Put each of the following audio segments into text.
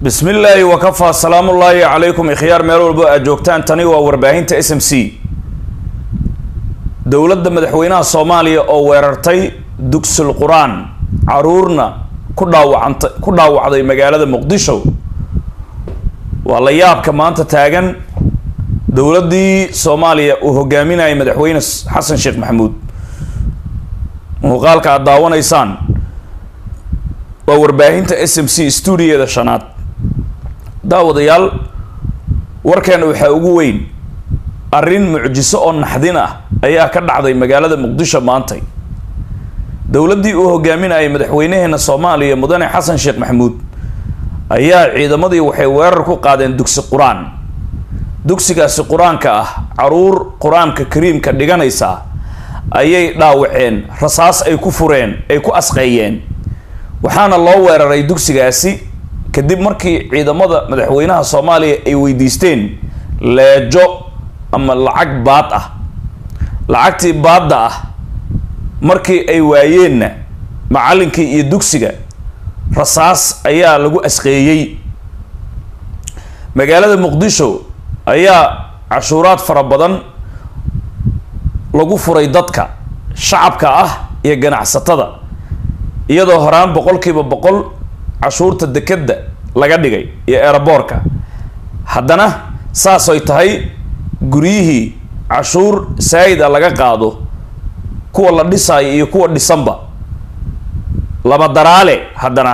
bismi illaahi wakafaa salaamullaahi calaykum ikhyaar meel walbo aad joogtaan tani waa warbaahinta s m c dowladda madaxweynaha soomaaliya oo weerartay dugsul qur-aan caruurna ku dhaawacanta ku dhaawacday magaalada muqdisho waa la yaabka maanta taagan dowladdii soomaaliya uu hogaaminayay madaxweyne xasan sheekh maxamuud muuqaalka aada daawanaysaan waa warbaahinta s m c stuudiyeeda shanaad daawadayaal warkan waxaa ugu weyn arrin mucjiso oo naxdin ah ayaa ka dhacday magaalada muqdisho maantay dowladdii uu hogaaminayay madaxweynaheena soomaaliya mudane xasan sheekh maxamuud ayaa ciidamadii waxay weerar ku qaadeen dugsi qur-aan dugsigaasi qur-aanka ah caruur qur-aanka kariimka dhiganaysa ayay dhaawaceen rasaas ay ku fureen ay ku asqeeyeen waxaana loo weeraray dugsigaasi kadib markii ciidamada madaxweynaha soomaaliya ay weydiisteen leejo ama lacag baad ah lacagtii baadda ah markii ay waayeenna macallinkii iyo dugsiga rasaas ayaa lagu asqeeyey magaalada muqdisho ayaa cashuuraad fara badan lagu furay dadka shacabka ah iyo ganacsatada iyadoo horaan boqolkiiba boqol cashuurta dekedda laga dhigay iyo eeraboorka haddana saasay tahay guryihii cashuur saayid a laga qaado kuwa la dhisaayo iyo kuwa dhisanba laba daraale haddana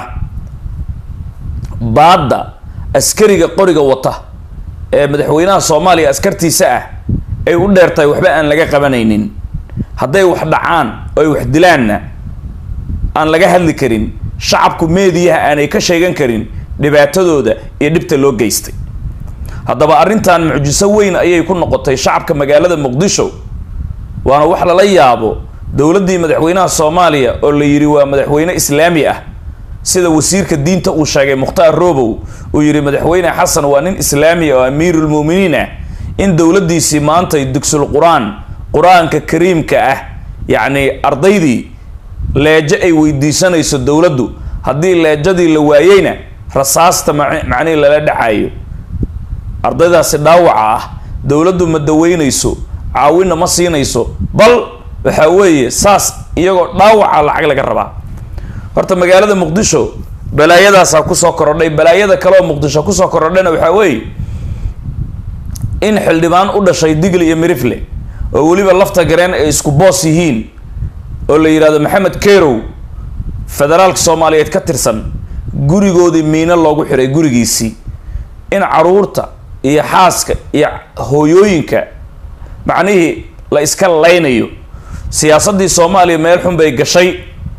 baadda askariga qoriga wata ee madaxweynaha soomaaliya askartiisa ah ay u dheertahay waxba aan laga qabanaynin hadday wax dhacaan oo ay wax dilaanna aan laga hadli karin shacabku meediyaha aanay ka sheegan karin dhibaatadooda iyo dhibta loo geystay haddaba arrintan mucjiso weyn ayay ku noqotay shacabka magaalada muqdisho waana wax lala yaabo dowladdii madaxweynaha soomaaliya oo la yidhi waa madaxweyne islaami ah sida wasiirka diinta uu sheegay mukhtaar robow uu yidhi madaxweyne xasan waa nin islaami oo amiirulmuuminiin ah in dowladdiisii maantay dugsul qur-aan qur-aanka kariimka ah yacni ardaydii leejo ay weydiisanayso dowladdu haddii leejadii la waayeyna rasaasta macnihi lala dhacayo ardaydaasi dhaawaca ah dowladdu ma daweynayso caawinna ma siinayso bal waxaa weeye saas iyagoo dhaawaca lacag laga rabaa horta magaalada muqdisho balaayadaasaa kusoo korodhay balaayada kaleoo muqdisho kusoo korodhayna waxaa weeye in xildhibaan u dhashay digle iyo mirifle oo weliba lafta gareen ay isku boos yihiin oo la yidhahdo maxamed kerow federaalka soomaaliyeed ka tirsan gurigoodii miino loogu xiray gurigiisii in caruurta iyo xaaska iyo hooyooyinka macnihii la iska laynayo siyaasaddii soomaaliya meel xun bay gashay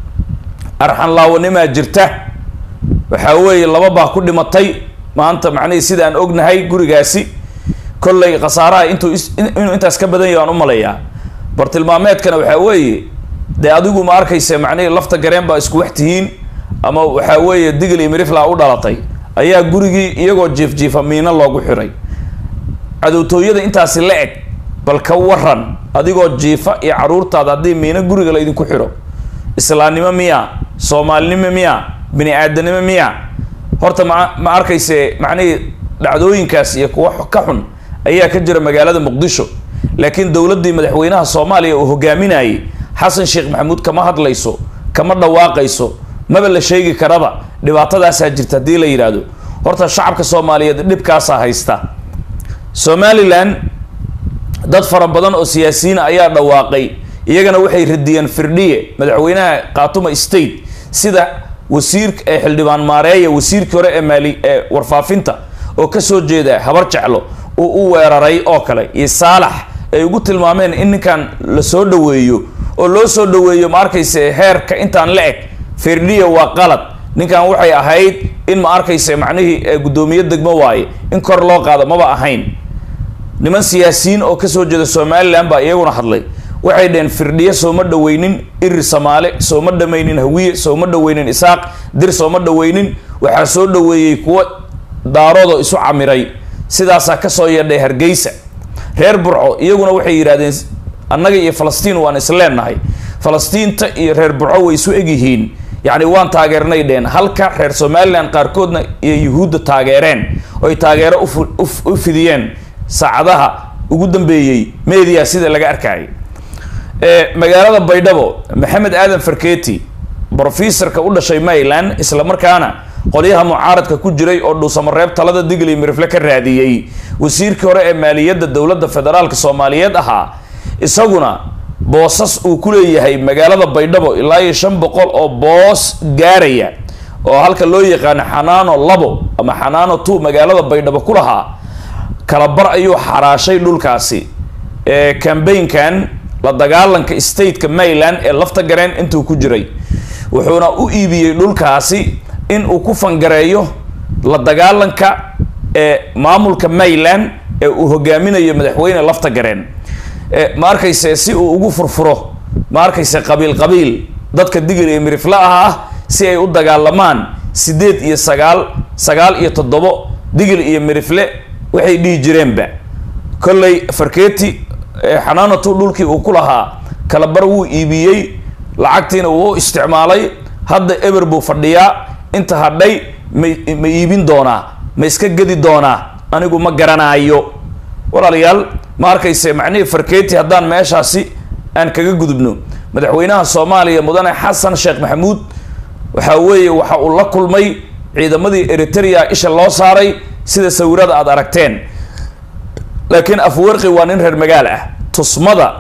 arxan laawanimaa jirta waxaa weeye laba baa ku dhimatay maanta macnihii sida aan ognahay gurigaasi kollay khasaaraha intuu inuu intaas ka badan yahay aan u maleeyaa bartilmaameedkana waxaa weeye dee adigu ma arkaysa macnihii lafta gareen baa isku wax tihiin ama waxaa weeye digl iyo mirifla u dhalatay ayaa gurigii iyagoo jiif jiifa miino loogu xiray cadowtooyada intaasi la eg bal ka waran adigoo jiifa iyo caruurtaada haddii miino guriga la idinku xiro islaamnimo miya soomaalinimo miya bini aadanimo miya horta ma ma arkayse macnihii dhacdooyinkaas iyo kuwa ka xun ayaa ka jira magaalada muqdisho laakiin dowladdii madaxweynaha soomaaliya uu hogaaminayay xasan sheekh maxamuud kama hadlayso kama dhawaaqayso maba la sheegi karaba dhibaatadaasaa jirta haddii la yidhaahdo horta shacabka soomaaliyeed dhibkaasaa haysta somalilan dad fara badan oo siyaasiyiin ayaa dhawaaqay iyagana waxay radiyeen firdhiye madaxweynaha khatuma state sida wasiirka ee xildhibaan maareeya wasiirkii hore ee maali ee warfaafinta oo kasoo jeeda habar jeclo uu u weeraray oo kale iyo saalax ay ugu tilmaameen in ninkan la soo dhaweeyo oo loo soo dhaweeyo ma arkayse heerka intaan la eg firdhiya waa qalad ninkan waxay ahayd in ma arkayse macnihii guddoomiye degmo waaye in kor loo qaado maba ahayn niman siyaasiyiin oo kasoo jeeda somalilan baa iyaguna hadlay waxay dhaheen firdhiye sooma dhaweynin iri samaale sooma dhamaynin hawiye sooma dhaweynin isaaq dir sooma dhaweynin waxaa soo dhaweeyey kuwo daaroodoo isu camiray sidaasaa kasoo yeedhay hargeysa reer burco iyaguna waxay yidhahdeen annaga iyo falastiin waan isleenahay falastiinta iyo reer burco way isu egyihiin yacni waan taageernay dheen halka reer somalilan qaarkoodna iyo yuhuudda taageereen oy taageero u fidiyeen saacadaha ugu dambeeyey media sida laga arkayay magaalada baydhabo maxamed aadan farketi brofesorka u dhashay maryland isla markaana qolyaha mucaaradka ku jiray oo dhuusamareeb talada digli mirifle ka raadiyey wasiirkii hore ee maaliyadda dowladda federaalk soomaaliyeed ahaa isaguna boosas uu ku leeyahay magaalada baydhabo ilaa iyo shan boqol oo boos gaaraya oo halka loo yaqaano xanaano labo ama xanaano two magaalada baydhabo ku lahaa kalabar ayuu xaraashay dhulkaasi ee cambaynkan la dagaalanka stateka maryland ee lafta gareen intuu ku jiray wuxuuna u iibiyey dhulkaasi in uu ku fangareeyo la dagaalanka ee maamulka maryland ee uu hogaaminayo madaxweyne lafta gareen ma arkayse si uu ugu furfuro ma arkayse qabiil qabiil dadka digir iyo mirifla ah ah si ay u dagaalamaan sideed iyo sagaal sagaal iyo toddobo digir iyo mirifle waxay dhihi jireenba kolley farketi xanaanatu dhulkii uu ku lahaa kalabar wuu iibiyey lacagtiina wuu u isticmaalay hadda eber buu fadhiyaa inta hadhay ma ma iibin doonaa ma iska gedi doonaa anigu ma garanaayo walaalayaal ma arkayse macnihii farketi haddaan meeshaasi aan kaga gudubno madaxweynaha soomaaliya mudane xasan sheekh maxamuud waxa weeye waxa uu la kulmay ciidamadii eritrea isha loo saaray sida sawirada aada aragteen laakiin afwarqi waa nin reer magaal ah tusmada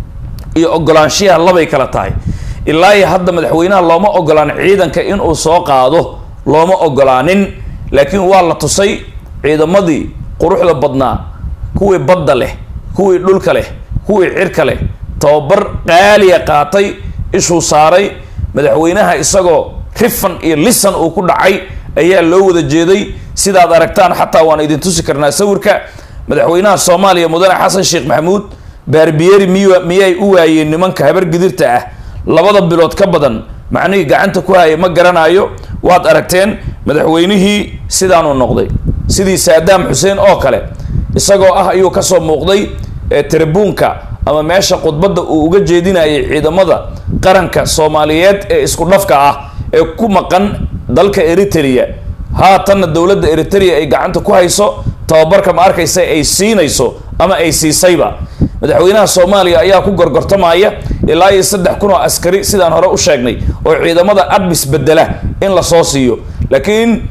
iyo ogolaanshiyaha labay kala tahay ilaa iyo hadda madaxweynaha looma ogolaan ciidanka inuu soo qaado looma ogolaanin laakiin waa la tusay ciidamadii quruxda badnaa kuwii badda leh kuwii dhulka leh kuwii cirka leh tababar qaaliya qaatay ishuu saaray madaxweynaha isagoo rifan iyo lisan uu ku dhacay ayaa loo wada jeeday sidaad aragtaan xataa waan idin tusi karnaa sawirka madaxweynaha soomaaliya mudane xasan sheekh maxamuud baarbiyeri miy miyay u waayeen nimanka habar gidirta ah labada bilood ka badan macnihii gacanta ku haya ma garanayo waad aragteen madaxweynihii sidaanuu noqday sidii saadaam xuseen oo kale isagoo ah ayuu kasoo muuqday tribuunka ama meesha khudbadda uu uga jeedinayay ciidamada qaranka soomaaliyeed ee isku dhafka ah ee ku maqan dalka eritrea haatanna dowladda eritrea ay gacanta ku hayso tababarka ma arkaysa ay siinayso ama ay siisayba madaxweynaha soomaaliya ayaa ku gorgortamaya ilaa iyo saddex kun oo askari sidaan hore u sheegnay oo ciidamada admis bedela in lasoo siiyo laakiin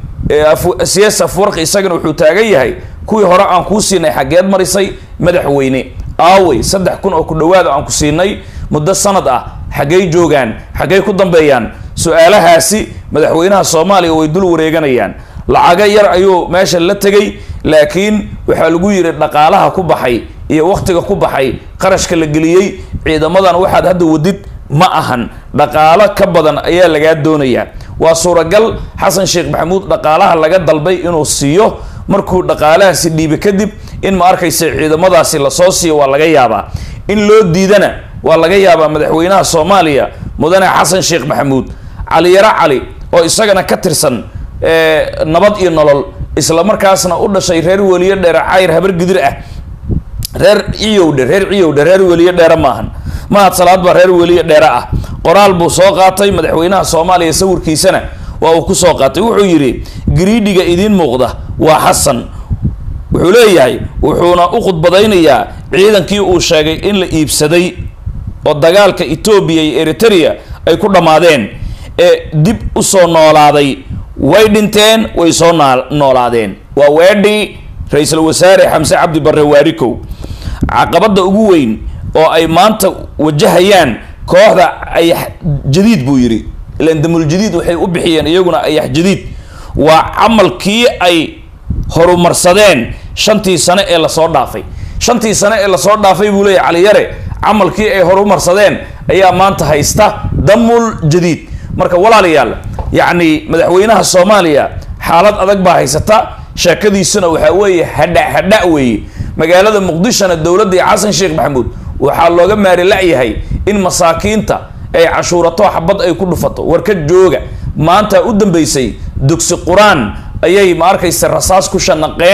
siyaas afwarqi isagana wuxuu taagan yahay kuwii hore aan kuu siinay xaggeed marisay madaxweyne aawey saddex kun oo ku dhawaada aan ku siinay muddo sanad ah xaggey joogaan xaggey ku dambeeyaan su-aalahaasi madaxweynaha soomaaliya way dul wareeganayaan lacago yar ayuu meesha la tegay laakiin waxaa lagu yidhi dhaqaalaha ku baxay iyo waktiga ku baxay qarashka la geliyey ciidamadan waxaad hadda wadid ma ahan dhaqaalo ka badan ayaa lagaa doonayaa waa suuragal xasan sheekh maxamuud dhaqaalaha laga dalbay inuu siiyo markuu dhaqaalahaasi dhiibe kadib in ma arkaysa ciidamadaasi lasoo siiyo waa laga yaabaa in loo diidana waa laga yaabaa madaxweynaha soomaaliya mudane xasan sheekh maxamuud caliyaro cali oo isagana ka tirsan nabad iyo nolol isla markaasna u dhashay reer weliyo dheere cayr habar gidir ah reer ciyowdhe reer ciyowdhe reer weliyo dheere maahan mahad salaad baa reer weliyo dheere ah qoraal buu soo qaatay madaxweynaha soomaaliya sawirkiisana waa uu kusoo qaatay wuxuu yidhi gariidhiga idiin muuqda waa xasan wuxuu leeyahay wuxuuna u khudbadaynayaa ciidankii uu sheegay in la iibsaday oo dagaalka etoobiya iyo eritrea ay ku dhammaadeen ee dib usoo noolaaday way dhinteen way soo noolaadeen waa weedhii ra-iisul wasaare xamse cabdi barre waarikow caqabadda ugu weyn oo ay maanta wajahayaan kooxda ayax jadiid buu yidhi ilan damuljadiid waxay u bixiyeen iyaguna ayax jadiid waa camalkii ay horumarsadeen shantii sane ee lasoo dhaafay shantii sane ee lasoo dhaafay buu leeyahy caliyare camalkii ay horumarsadeen ayaa maanta haysta damul jadiid marka walaalayaal yacni madaxweynaha soomaaliya xaalad adag baa haysata sheekadiisuna waxaa weeye hadha hadha weeye magaalada muqdishona dowladda iyo xasan sheekh maxamuud waxaa looga maari la-yahay in masaakiinta ay cashuurato xabad ay ku dhufato warka jooga maanta u dambeysay dugsi qur-aan ayay ma arkaysa rasaas ku shanaqeen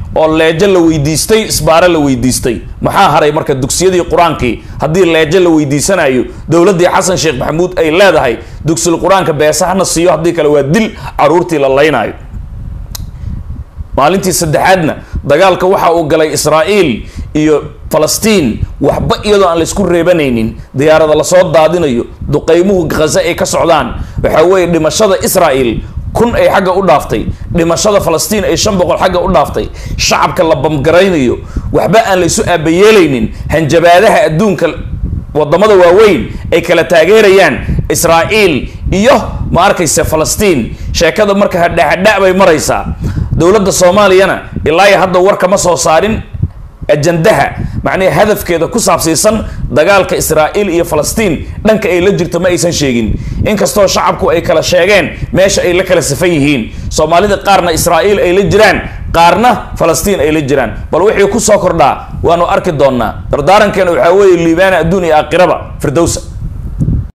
oo leejo la weydiistay isbaare la weydiistay maxaa haray marka dugsiyadii qur-aankii haddii leejo la weydiisanayo dowladdii xasan sheekh maxamuud ay leedahay dugsil qur-aanka beesa hana siiyo haddii kale waa dil caruurtii la laynayo maalintii saddexaadna dagaalka waxa uu galay israa'iil iyo falastiin waxba iyadoo aan laysku reebanaynin diyaarada lasoo daadinayo duqeymuhu khaza ay ka socdaan waxaa weeye dhimashada israa'iil kun ay xagga u dhaaftay dhimashada falastiin ay shan boqol xagga u dhaaftay shacabka la bamgaraynayo waxba aan laysu aabayeelaynin hanjabaadaha adduunka wadamada waaweyn ay kala taageerayaan israa'iil iyo ma arkayse falastiin sheekada marka hadhahadha bay maraysaa dowladda soomaaliyana ilaa iyo hadda war kama soo saarin ajandaha macnaha hadafkeeda ku saabsiisan dagaalka israa'iil iyo falastiin dhanka ay la jirto ma aysan sheegin inkastoo shacabku ay kala sheegeen meesha ay la kala safan yihiin soomaalida qaarna israa'iil ay la jiraan qaarna falastiin ay la jiraan bal wixii ku soo kordhaa waanu arki doonnaa dardaarankeena waxaa weeye liibaana adduun iyo aakhiraba firdowsa